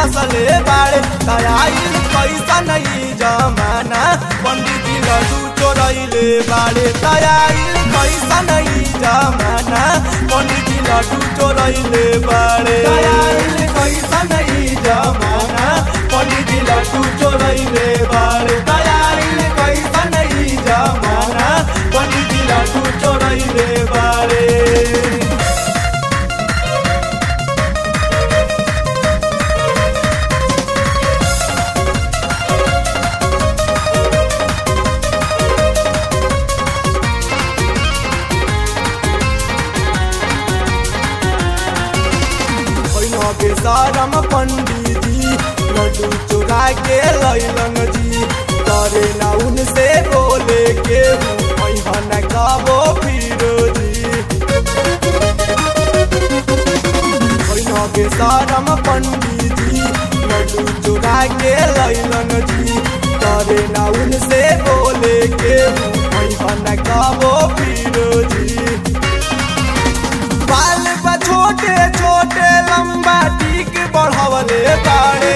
कसले बाड़े तयाइल कैसा नहीं जमाना पंडित जी लड्डू चोरैले बाड़े तयाइल कैसा नहीं जमाना पंडित जी लड्डू चोरैले बाड़े तयाइल कैसा नहीं जमाना पंडित जी लड्डू चोरैले बाड़े तयाइल कैसा नहीं जमाना पंडित जी लड्डू चोरैले बाड़े भैया के सारम पंडित जी लड्डू चुरा के लैलन जी करे ना उनसे बोले के भैया न कबो फिरो जी भैया के सारम पंडित जी लड्डू चुरा के लैलन जी करे ना उनसे बोले के भैया न कबो फिरो जी बाल बा छोटे छोटे लंबा टीक बढ़वले बाड़े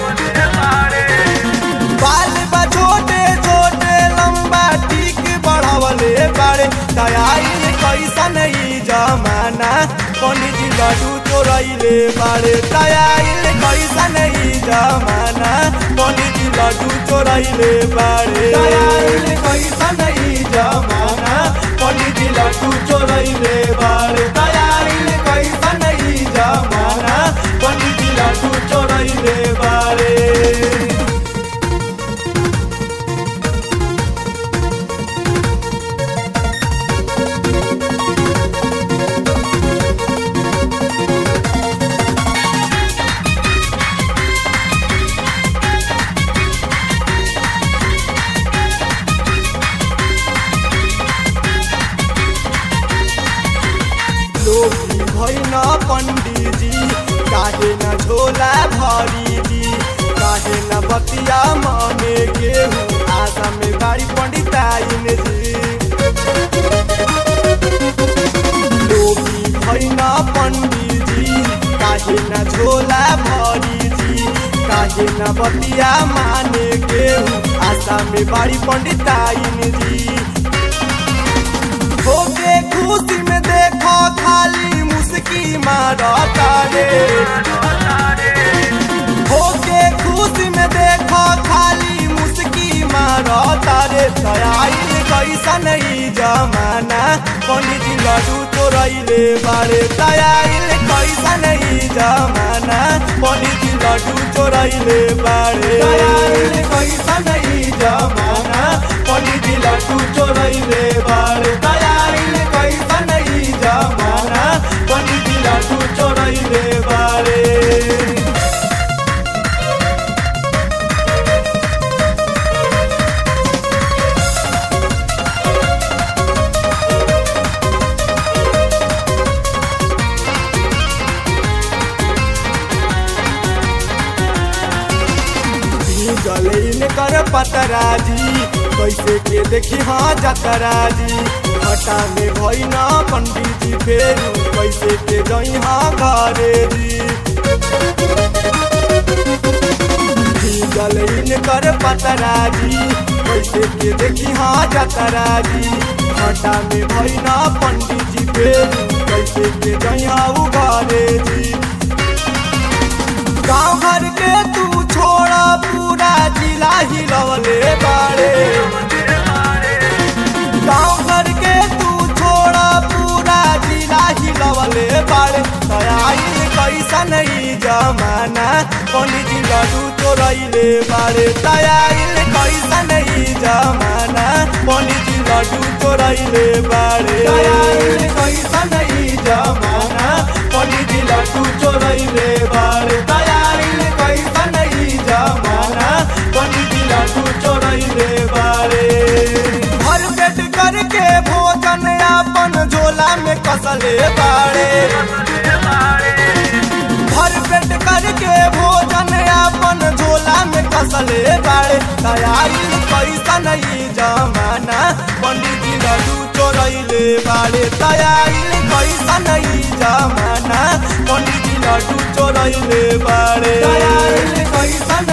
बाल बा छोटे छोटे लंबा टीक बढ़वले बाड़े दयाइल कैसा नहीं जमाना पंडित जी लड्डू चोरैले बाड़े दयाइल कैसा नहीं जमाना पंडित जी लड्डू चोरैले बाड़े दयाइल कैसा नहीं जमाना पंडित जी लड्डू चोरैले बाड़े दयाइल कैसा नहीं जमाना पंडित जी लड्डू चोरैले बाड़े लोभी भैन पंडित जी काहे न झोला भरी जी काहे न बतिया मने गेहूँ आशा में बाड़ी पंडिताइन जी लोभी भैन पंडित जी काहे न झोला भरी जी काहे न बतिया माने गेहूँ आशा में बाड़ी पंडिताइन जी होके खुशी में देखो खाली मुस्की मारता रे होके खुशी में देखो खाली मुस्की मारता रे दयाइल कैसा नहीं जमाना पंडित जी लड्डू चोरैले बारे दयाइल कैसा नहीं जमाना पंडित जी लड्डू चोरैले बारे दयाइल कैसा नहीं जमाना पंडित जी लड्डू चोरैले बारे दयाइल कैसा नहीं जमाना पंडित जी लड्डू चोरैले बारे गलीन कर पतराजी कैसे के देखी हाँ जतराजी घटा में भई ना पंडित जी फेरू कैसे के जई हाँ घरे जी गलीन कर पतराजी कैसे के देखी हाँ जतराजी घटा में भई ना पंडित जी फेरू कैसे के जई हाँ घरे जी गाँव घर के तू छोड़ा पूरा जिला हिलवले बाड़े गाँव घर के तू छोड़ा पूरा जिला हिलवले बाड़े दयाइल कैसा नहीं जमाना पंडित जी लड्डू चोरैले बाड़े दयाइल कैसा नहीं जमाना पंडित जी लड्डू चोरैले बाड़े दयाइल कैसा नहीं जमाना पंडित जी लड्डू चोरैले बाड़े दयाइल कैसा नहीं जमाना पंडित जी लड्डू चोरैले बाड़े भर पेट करके भोजन अपन झोला में कसले बाड़े भर पेट करके भोजन अपन झोला में कसले बाड़े दयाइल कैसा नहीं जमाना पंडित जी लड्डू चोरैले बाड़े दयाइल कैसा नहीं जमाना पंडित जी लड्डू चोरैले चोरैले बाड़े आइल कैसन